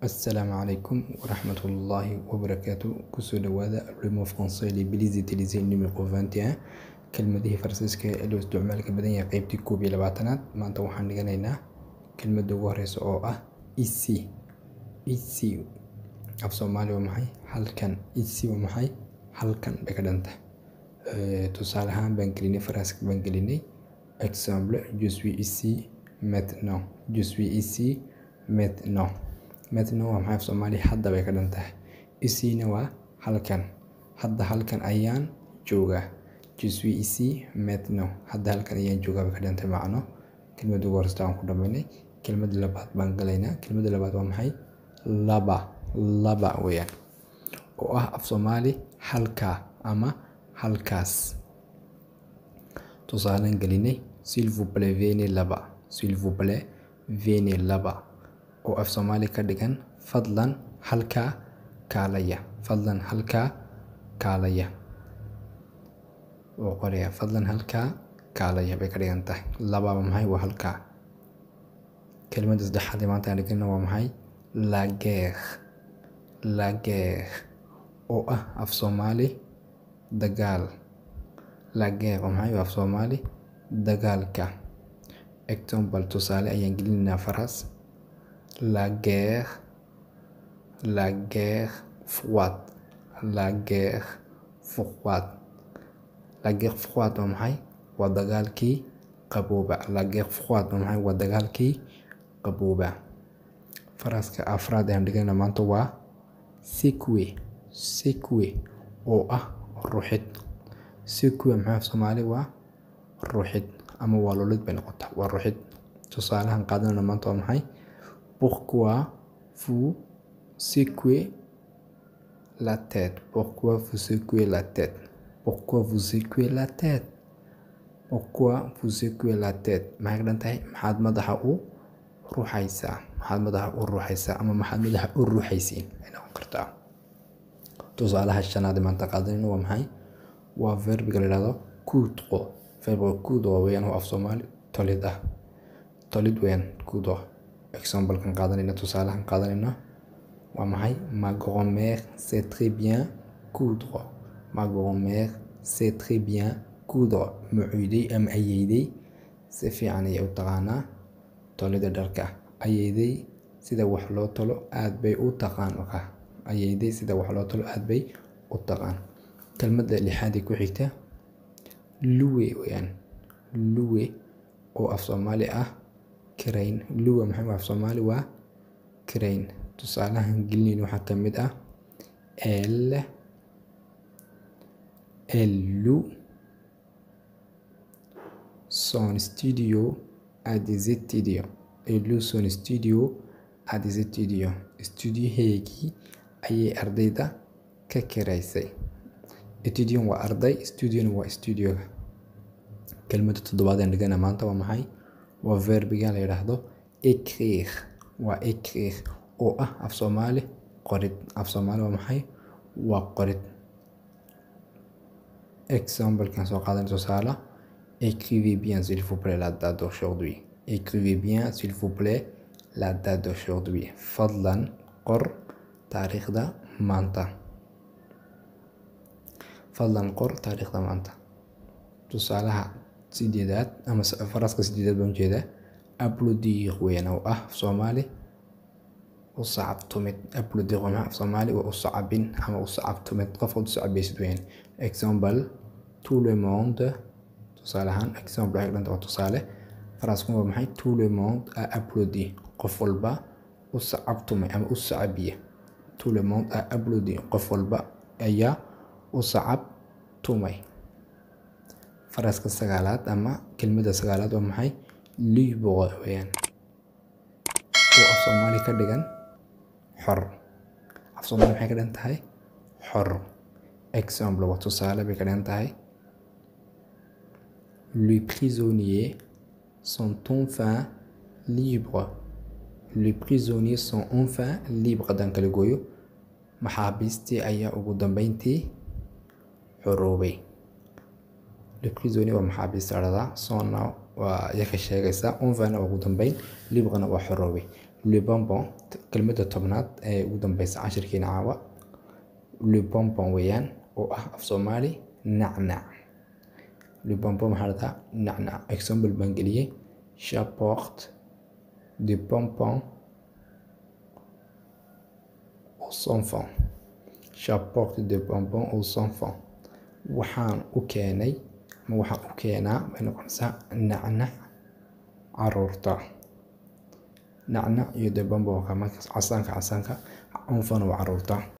Assalaamu calaykum waraxmatullaahi wabarakaatu kusoo dhawaada le mot français les belize utilisé numéro 21 kelmadihii faransiiska ee loo isticmaalka badan yahay qeybtii koob iyo labaatanaad maanta waxaan dhiganaynaa kelmadda ugu horeysa oo ah ici ici af soomaali waa maxay halkan ici waa maxay halkan bay ka dhanta tusaale ahaan baan gelinay faranska baan gelinay exemple je suis ici maintenant je suis ici maintenant maintenant waa maxay af soomaali hadda bay ka dhan tahay icina waa halkan hadda halkan ayaan joogaa je suis ici maintenant hadda halkan ayaan joogaa bay ka dhan tahay macno kelmadda ugu horeysta aan ku dhamaynay kelmadda labaad baan galaynaa kelmadda labaad waa maxay laba laba weeyaan oo ah af soomaali halkaa ama halkaas tusaaleen gelinay s'il vous plaît venez laba s'il vous plaît venez laba oo af soomaali ka dhigan fadlan halkaa kaalaya fadlan halkaa kaalaya oo qoraya fadlan halkaa kaalaya bay ka dhigan tahay lababa maxay waa halkaa kelmadda saddexaad ee maanta aan dhigana waa maxay la guerre la guerre oo ah af soomaali dagaal la guerre waa maxay waa af soomaali dagaalka example tusaale ayaan gelinaynaa faraas la guerre la guerre froide la guerre froide la guerre froide waa maxay waa dagaalkii qabooba la guerre froide waa maxay waa dagaalkii qabooba faraska afraad ayaan dhigana maanta waa seque seque oo ah ruxid seque maxay af soomaali waa ruxid ama waa lolid bay noqotaa waa ruxid tusaalahan qaadanana maanta waa maxay pourquoi vous secouez la tête pourquoi vous secouez la tête pourquoi vous secouez la tête pourquoi vous secouez la tête maxay ka dhan tahay maxaad madaxa u ruuxaysaa maxaad madaxa u ruuxaysaa ama maxaad madaxa u ruuxaysiin ay noqon kartaa tusaalaha shanaad ee maanta qaadanayna waa maxay waa verbiga la yidhahdo kuudqo verbiga kuudqo weeyaan oo af soomaali tolid ah tolid weeyaan kuudqo examplekan qaadanayna tusaalahan qaadanayna waa maxay ma grand-mère c'est très bien coudre ma grand-mère c'est très bien coudre mucuyday ama ayeyday si fiican ayay u taqaanaa tolida dharka ayeyday sida wax loo tolo aad bay u taqaan ayeyday sida wax loo tolo aad bay u taqaan kelmadda lixaad ee ku xigta luwe weeyaan luwe oo af soomaali ah karayn luwa maxay af soomaali waa karayn tusaalahan gelinayn waxaa ka mid ah el elle loue son studio à des étudiants elle loue son studio à des étudiants studioheegii ayay ardayda ka kiraysay etudiant waa arday studiona waa studioga kelmadda toddobaad aan dhigana maanta waa maxay waa verbiga la yidhaahdo écrire waa écrire oo ah af soomaali qorid af soomaali waa maxay waa qorid exemplekan soo qaadan tusaale écrivez bien s'il vous plaît la date d'aujourd'hui écrivez bien s'il vous plaît la date d'aujourd'hui fadlan qor taariikhda maanta fadlan qor taariikhda maanta tusaalaha sideedaad ama faraska sideedaad baan ujeedaa applaudir weeyaan oo ah af soomaali u sacabtumid applaudir waa maxay af soomaali waa u sacabin ama u sacabtumid qof u sacabaysid weeyaan example tout le monde tusaale ahaan example waxay dhanta waa tusaale faraskun waa maxay tout le monde a applaudi qof walba u sacabtumay ama u sacabiya tout le monde a applaudi qof walba ayaa u sacabtumay faraska sagaalaad ama kelmadda sagaalaad waa maxay libre weeyaan oo af soomaali ka dhigan xor af soomaali maxay ka dhigan tahay xor exemple waa tusaale bay ka dhigan tahay les prisonniers sont enfin libres les prisonniers sont enfin libres haddaan kala gooyo maxaabiistii ayaa ugu dambeyntii xoroobay le prisonnier waa maxaabiista dhahdaa sont now waa iyaka sheegaysaa unvana waa ugu dambeyn libqana waa xoroobay libonbon kelmadda tobnaad ee ugu dambeysa cashirkeena caawa libonbon weeyaan oo ah af soomaali nacnac libonbon maxaa la dhahaa nacnac example baan geliyey j'apporte du bonbon aux enfants j'apporte du bonbon aux enfants waxaan u keenay ma waxaan u keenaa bay noqonaysaa nacnac caruurta nacnac iyo de bonbonka markaas casaanka casaanka unfana waa caruurta